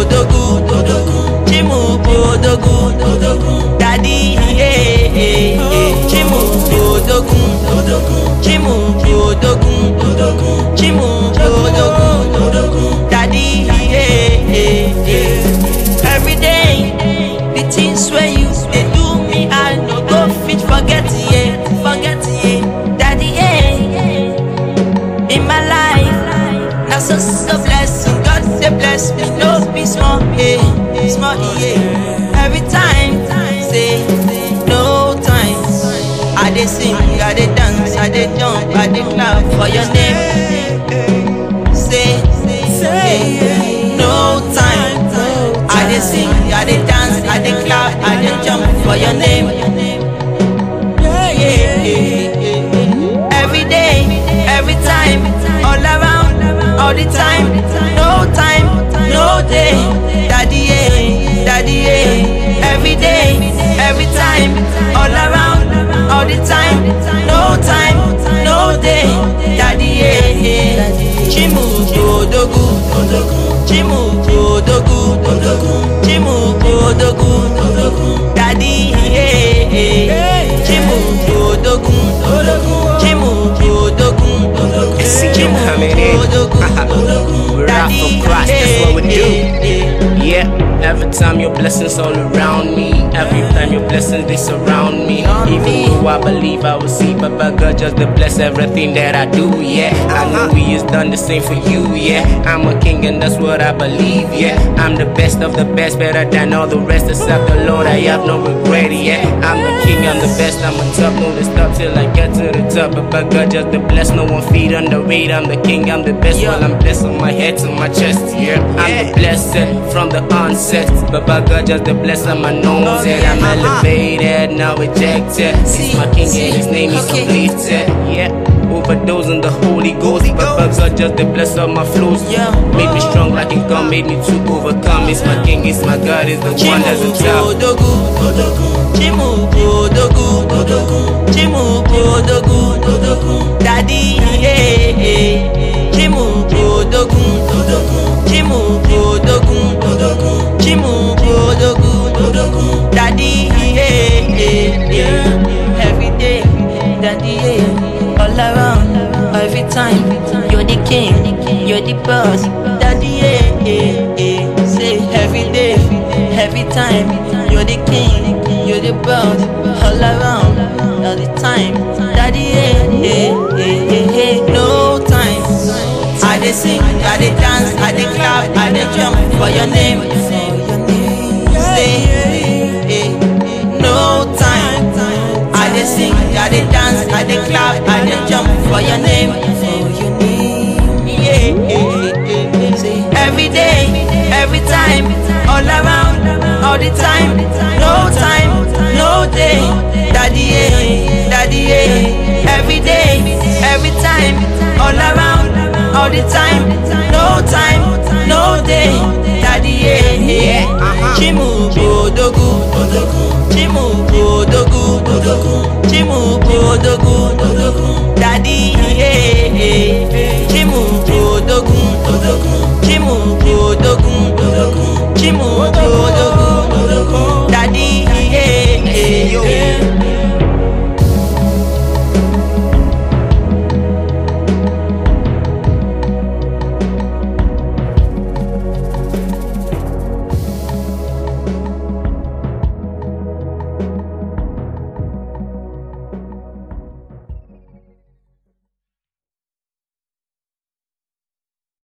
Odogu, Odogu, Chimu Odogu, Odogu, Daddy, yeah, yeah, yeah. Chimu Odogu, Odogu, Chimu Odogu, Odogu, Chimu Odogu, Odogu, Daddy, yeah, yeah, yeah. Every day, the things where you they do me, I no go fit forget, yeah, forget, yeah, Daddy, yeah in my life. Now so so blessing, God say bless me, no be small, yeah, small, yeah. Every time, say no time. I dey sing, I dey dance, I dey jump, I dey clap for your name. Say, say, no time. I dey sing, I dey dance, I dey clap, I dey jump for your name. Yeah, yeah, yeah, yeah. Every day, every time, all around, all the time, no time, no day. Daddy, yeah, daddy, yeah. Every day, every time, all around, all the time, no time, no day. Daddy, yeah, yeah. Chimu Odogu, Odogu, Chimu Odogu, Odogu, Chimu Odogu, Odogu, Daddy, yeah, yeah. Chimu Odogu, Odogu, Chimu Odogu, Odogu, I see you coming in. We're out for Christ, that's what we do. Yeah, every time your blessings all around me. Every time your blessings they surround me. Even though I believe I will see, but by God just to bless everything that I do. Yeah, I know He has done the same for you. Yeah, I'm a king and that's what I believe. Yeah, I'm the best of the best, better than all the rest. Except the Lord, I have no regret. Yeah, I'm the king, I'm the best, I'm on top. No to stop till I get to the top. But by God just to bless, no one feet on the weight. I'm the king, I'm the best. While I'm blessed on my head to my chest. Yeah, I'm the blessed from the onset. But by God just the bless on my nose. And I'm elevated, now ejected. He's my king and his name is completed. Yeah. Overdose on the Holy Ghost, but by God just the bless of my flows. Yeah. Made me strong like a gun, made me to overcome. It's my king, it's my God, it's the one that's the top. Odogu, Odogu, Chimu Odogu, Odogu, Chimu Odogu, Odogu, Daddy, yeah, yeah. Chimu Odogu, Odogu, Chimu Odogu, Odogu, Chimu Odogu, Odogu, Daddy, yeah, yeah, yeah. Every day, Daddy, yeah, all around, every time. You're the king, you're the boss, Daddy, yeah, yeah, yeah. Say every day, every time. You're the king, you're the boss, all around, all the time. Daddy, yeah, yeah, yeah, yeah, yeah. No time. I dey sing, I dey dance, I dey clap, I dey jump for your name. Say, eh, no time. I dey sing, I dey dance, I dey clap, I dey jump for your name. Yeah, yeah, yeah. Say, every day, every time, all around, all the time, no time, no day. Daddy, yeah, daddy, yeah. Every day, every time, all around, all the time, no